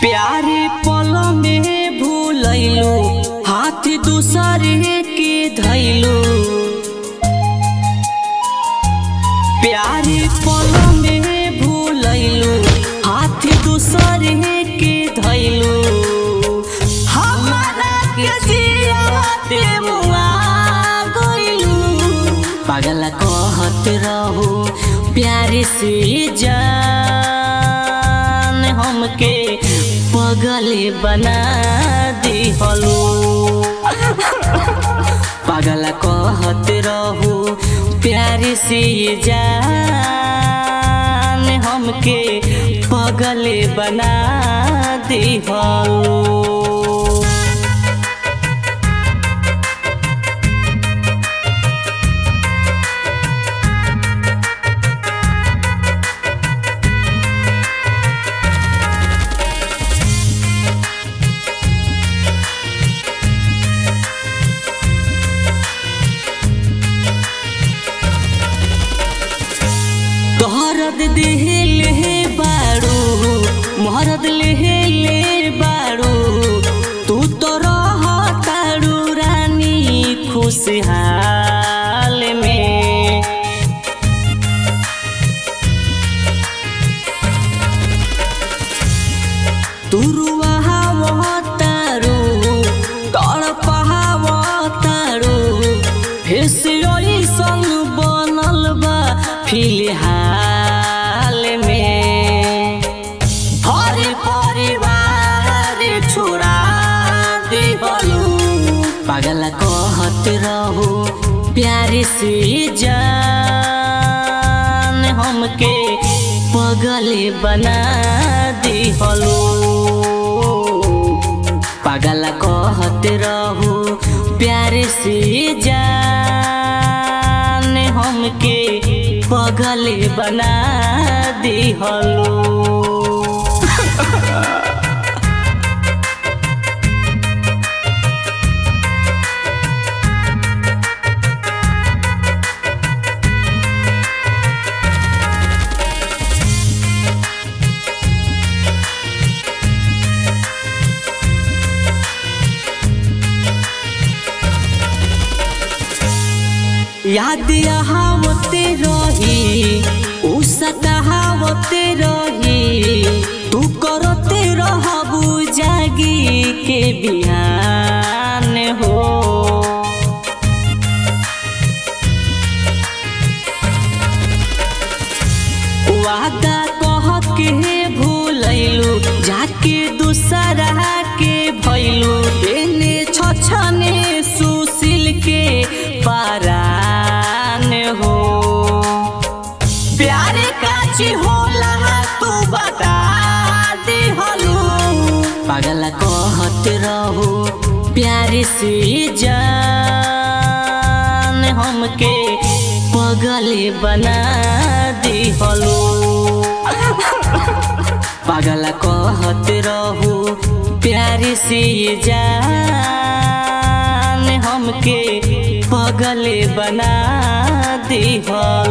प्यारे पल में भूलैलू हाथ दूसरे के धैलू प्यारे पल में भूलैलू हाथ दूसरे के धैलू हमारा के जियाते मुआ गइलू पागल कहत रहू प्यारे से जान हमके पगले बना दिहलो पागल कहत रहू प्यारे से जान हमके पगले बना दिहलो तोहरद देहले बाड़ू मोहरद लेहले बाड़ू तू तो रह ताड़ू रानी खुशहाल में तुरुआ तारू तड़पहाव तारू फेसियोई संग बनल बा फिलहाल में हर परिवार छोड़ा दिहलू पागल कहत रहू प्यारे से जान हमके पगले बना दिहलू पागल कहत रहू प्यारे से जान हमके पगले बना दिहलू याद आवते रही उ सतावते रही तू करते रहबू जागी के बिहान हो वादा कह के भूलैलू जाके दूसरा के भैलू एने छछने सुशील के पारान हो प्यारे काची होला तू बता दिहलू पागल कहत रहू प्यारे से जान हमके पगले बना दिहलू पागल कहत रहू प्यारे से जान हमके पगले बना दिहलू